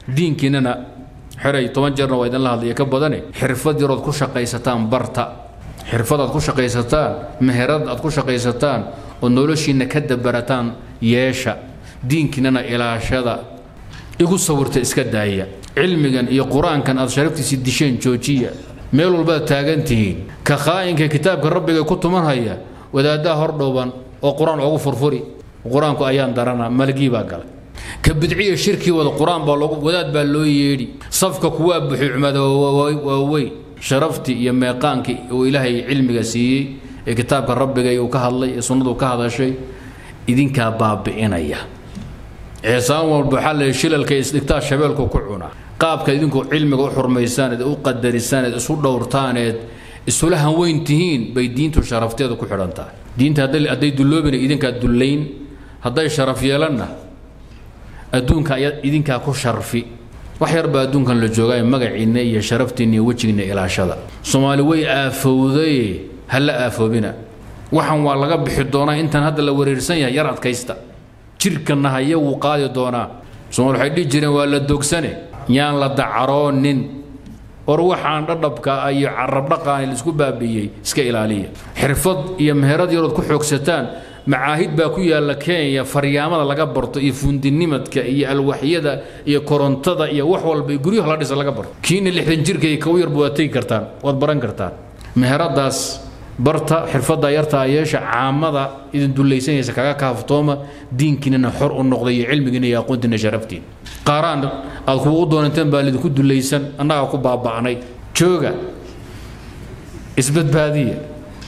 diinkiinana xeray toban jeerna waa idinla hadlaya ka badane xirfad yarood ku shaqaysataan barta xirfad aad ku shaqaysataan meherad aad ku shaqaysataan oo noloshiinna ka dabarataan yeesha diinkiinana ilaashada igu sawirta iska daaya cilmigan iyo qur-aankan aad sharaftiisii disheen joojiya meel walbaad taagan tihiin ka khaa'inka kitaabka rabbiga ku tumanhaya wadaaddaa hordhowban oo qur-aan ugu furfuri qur-aanku ayaan darana malgii baa galay ka bidciya shirkii wada qur-aan baa loogu wadaad baa loo yeedhi safka kuwaa buxi cumada waaweyn sharaftii iyo meeqaankii uu ilaahay cilmiga siiyey ee kitaabka rabbiga uu ka hadlay ee sunnadu ka hadashay idinkaa baabi'inaya ceesaan walba waxaa la shilalka isdhigtaa shabeelku ku cuna qaabka idinku cilmiga u xurmaysaan eed u qadarisaan eed isu dhowrtaan eed isula hanweyn tihiin bay diintu sharafteeda ku xidhan tahay diinta hadday dulloobina idinkaa dullayn hadday sharaf yeelanna adduunka ayaa idinkaa ku sharfi wax yar baa adduunkan la joogaa magaciinna iyo sharaftiinna iyo wejigiinna ilaashada soomaali way aafowdaye ha la aafoobina waxan waa laga bixi doonaa intaan hadda la wareersan yahay yar adkaysta jirkanna haya wuu qaadi doonaa soomaali waxay dhihi jireen waa la dogsane yaan la dacaroonin or waxaan dhadhabka iyo carabdhaqaan laisku baabiiyey iska ilaaliya xirfad iyo meherad yarood ku xoogsataan macaahid baa ku yaalla kenya faryaamada laga barto iyo fundinimadka iyo alwaxyada iyo korontada iyo wax walba iyo guryaha la dhisa laga barto kiina lixdan jirka iyo kow yarba waad tegi kartaan waad baran kartaan meheradaas barta xirfadda yartaa yeesha caamada idin dullaysanaysa kaga kaaftooma diinkiinana xor u noqday iyo cilmigiina iyo aqoontiina sharaftiin qaaraan aad kuwa u doonanteen baa lidinku dullaysan annagaa ku baaba'nay jooga isbadbaadiya